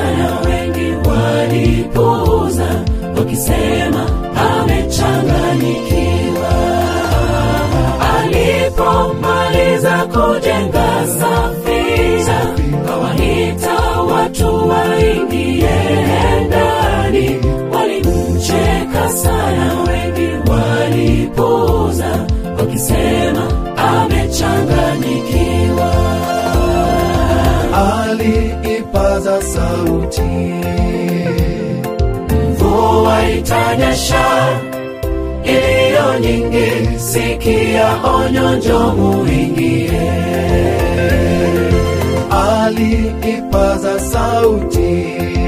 sana, wengi walipuuza wakisema amechanganyikiwa. Alipomaliza kujenga safina, kawaita watu waingie ndani, walimcheka sana, wengi walipuuza wakisema amechanganyikiwa. aliipaza sauti mvua itanyesha iliyo nyingi, sikia onyo, njoo muingie. aliipaza sauti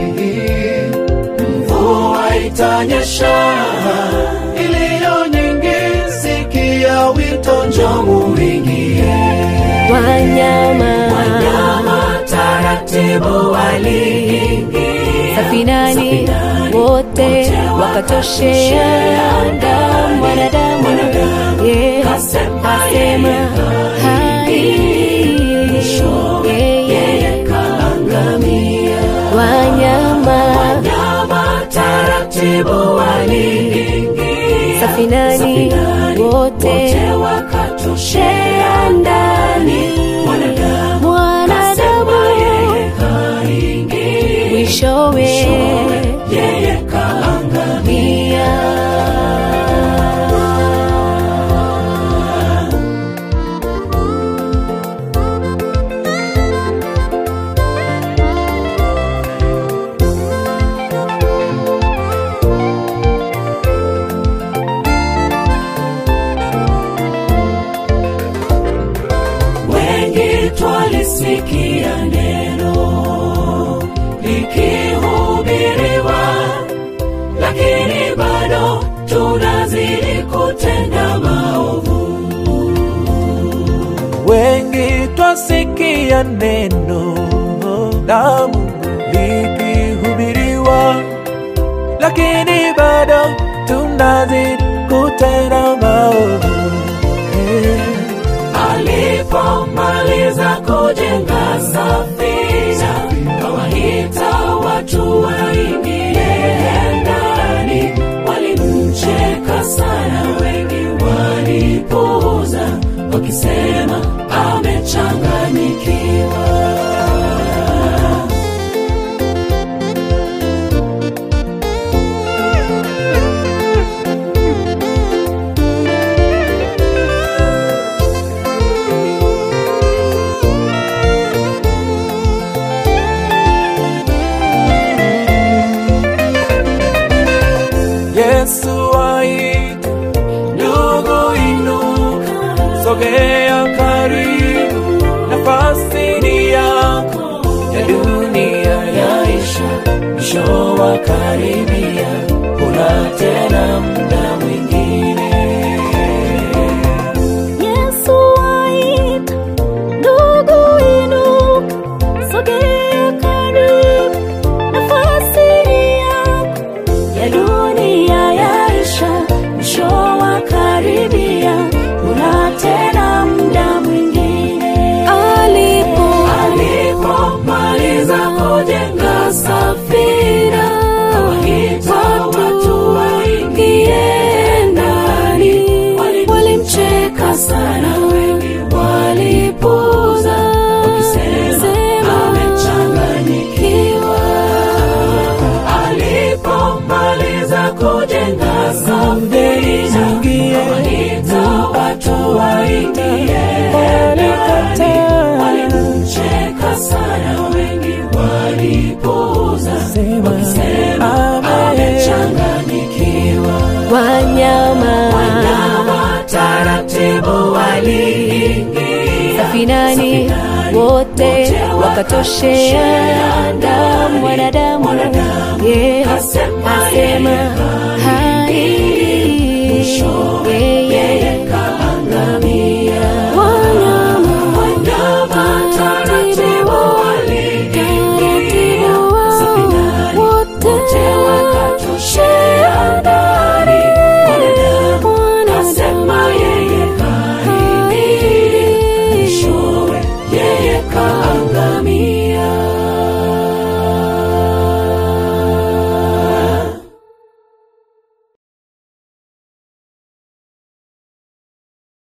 Mvua itanyesha iliyo nyingi sikia wito njoo muingie. wanyama Wanyama taratibu waliingia safinani wote wakatoshea damu mwanadamu ye kasema asema haingii yeye kaangamia. wanyama Wanyama taratibu waliingia safinani wote wakatoshea ndani. Mwanadamu mwanadamu yeye haingii, mwishowe yeye kaangamia. mia Wengi twalisikia neno likihubiriwa, lakini bado tunazidi kutenda maovu. wengi twasikia neno la Mungu likihubiriwa, lakini bado tunazidi kutenda maovu. Eh. Alipomaliza kujenga safina, kawaita watu waingie ndani. Walimcheka sana, wengi walipuuza wakisema amechanganyikiwa. Yesu aita, ndugu inuka, sogea karibu, nafasi ni yako, ya dunia yaisha, mwisho wa karibia, kuna tena muda mwingine. Yesu aita, ndugu inuka, sogea karibu, nafasi ni yako, ya dunia yaisha, mwisho wa karibia, kuna tena muda mwingine. Alipo Alipomaliza kujenga safina, kawaita watu waingie ndani. Walimcheka sana, wengi walipuuza wakisema amechanganyikiwa. Alipomaliza kujenga safina, kawaita watu waingie ndani. Walimcheka sana, wengi walipuuza wakisema amechanganyikiwa. wanyama Wanyama taratibu waliingia safinani wote wakatoshea damu mwanadamu ye